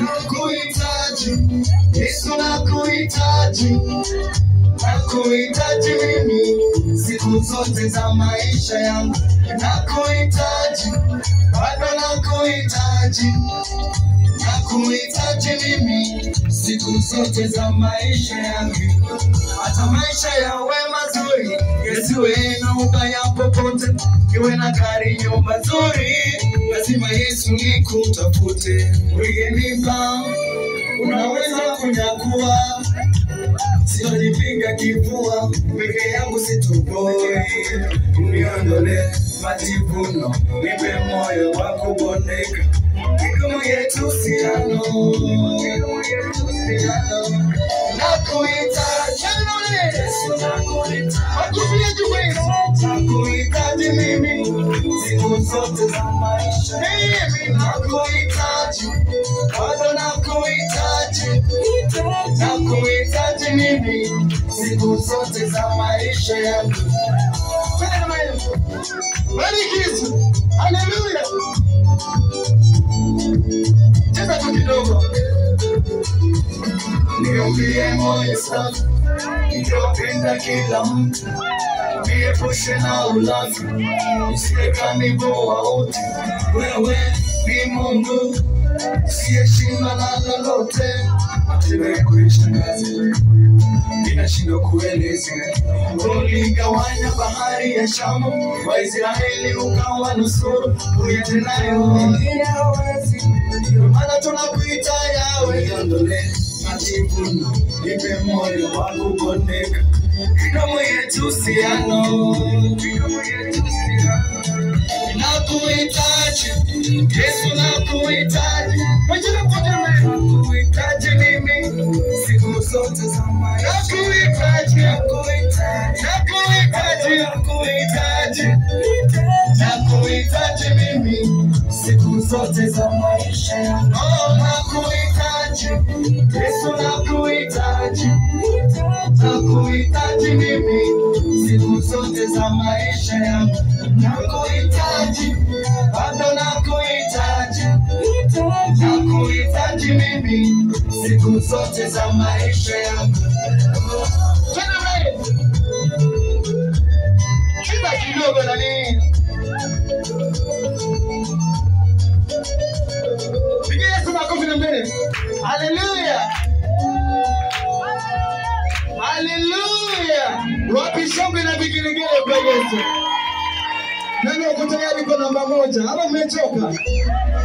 nakuhitaji Yesu nakuhitaji nakuhitaji mimi siku zote za maisha yangu nakuhitaji bado nakuhitaji nakuhitaji mimi siku zote za maisha yangu hata maisha yawe mazuri yasiwe na ubaya popote iwe na gari nyumba nzuri lazima yesu nikutafute ukinipa unaweza kunyakua sitojipinga kifua peke yangu situboi uniondole majivuno nipe moyo wa kubondeka Mikono yetu siano, mikono yetu siano. Nakuhitaji Yesu, nakuhitaji. Makofi juu Yesu. Nakuhitaji mimi siku zote za maisha. Mimi nakuhitaji, bado nakuhitaji, nakuhitaji mimi siku zote za maisha yangu. Twende kama hiyo. Bariki Yesu. Haleluya. Cheza tu kidogo. Niumbie moyo safi, nitopenda kila mtu, niepushe na ulafi, nisije kanivua wote. Wewe ni Mungu usiyeshindwa na lolote, hatimaye kuishangaza inashindwa kueleza. Uligawanya bahari ya Shamu, Waisraeli ukawanusuru, uyatenayo wengine hawezi. Ndio maana tunakuita Yawe, iondole majivuno, nipe moyo wa kubondeka, midomo yetu siano, midomo yetu siano nakuhitaji Yesu, nakuhitaji Wengine mkoje nakuhitaji mimi siku zote za maisha, nakuhitaji, nakuhitaji, nakuhitaji, nakuhitaji, nakuhitaji mimi siku zote za maisha yangu. Oh, nakuhitaji Yesu, nakuhitaji, nakuhitaji mimi siku zote za maisha yangu. Nakuhitaji, bado nakuhitaji, nakuhitaji mimi siku zote za maisha yangu. Twende mbele. Cheza kidogo nani. Pigia Yesu makofi na mbele. Haleluya. Haleluya. Wapi shangwe na vigelegele kwa Yesu? Nani uko tayari kwa namba moja? Ama mmechoka?